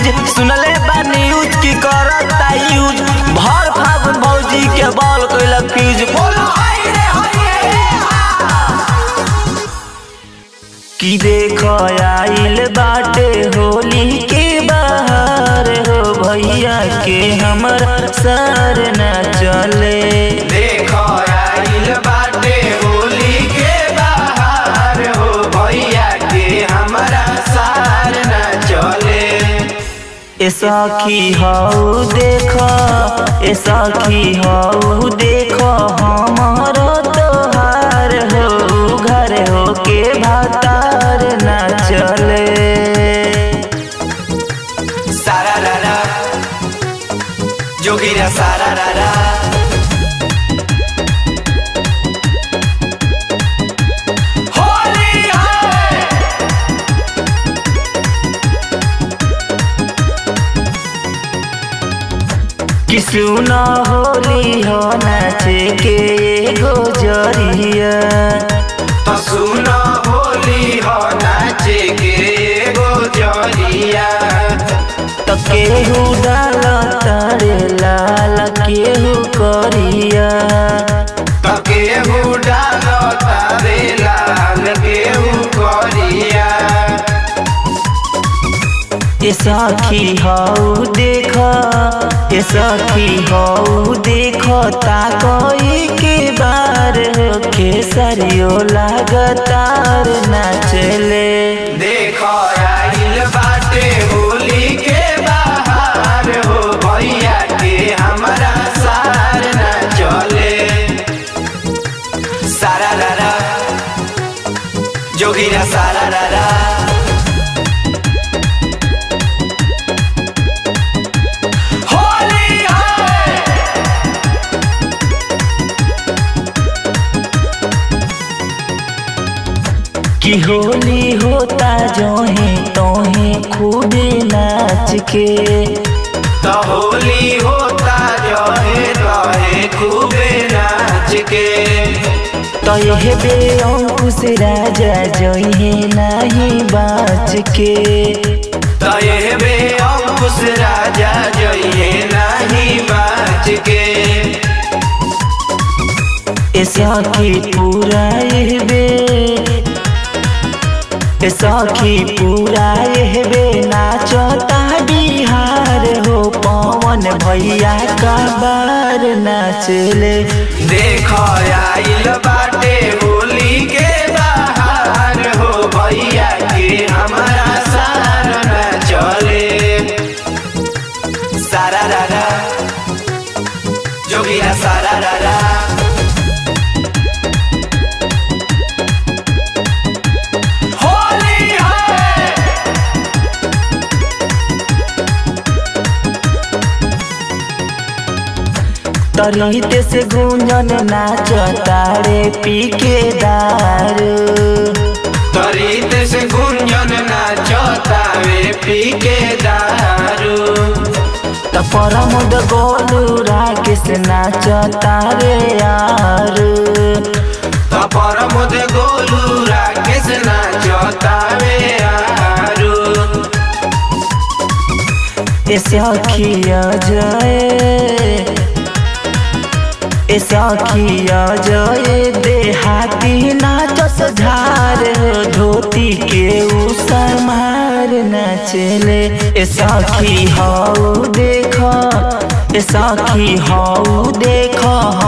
use सुनले बा news की करता यूज भर फागुन भौजी के बॉल कइला फ्यूज बोलो हाय रे हाय की देख आइल बाटे होली के बाहर हो भैया के हमर सर न चले देखो आइल बाटे होली के बाहर हो भैया के हमरा सार न चले ए सखी हऊ देख ए सखी हऊ देख हमर तोहार हो घर हो के भातार न चले सारा रारा जोगिरा सारा रारा होली है कि सुना होली हो नाचे के एगो जरिया तो सुनो होली हो नाचे के एगो जरिया तो केहू डाल तारे लाल केहू करिया तो केहू डालो तारे लाल केहू करिया ए सखी हऊ देख ए सखी हऊ देख ताकई के बार हो खेसरियो लागतार नाचले देखो आइल बाटे होली के बाहर हो भैया के हमरा सार न चले सारा रारा जोगिरा सारा रारा होली है कि होली होता जोहे तोहे खूब नाच के तो होली होता जो है रहे खूबे नाच के तो यह बे अंकुश राजा जोहे नाही बाच के तो ये बे अंकुश राजा जइए नहीं बाज के ए सखी पूरा यह बे ए सखी पूरा यह बे नाचता बिहार हो पवन भैया का बार नाचले देखो आइल बाटे होली के बाहर हो भैया के हमारा सार न चले सारा रारा जोगिया सारा रारा होली है तरीत से गुंजन नाच तारे पी के दारू तरीत से गुंजन नाचतावे पी के दारू त परमद गोलू राकेश नाच तारे यारू तपर मुद गोलू राकेश नाचतावे आरू ए सखिया जय ए सखिया जय देहाती नाचस झार धोती के उ समार नाचले ए सखी हऊ देख ए सखी हऊ देख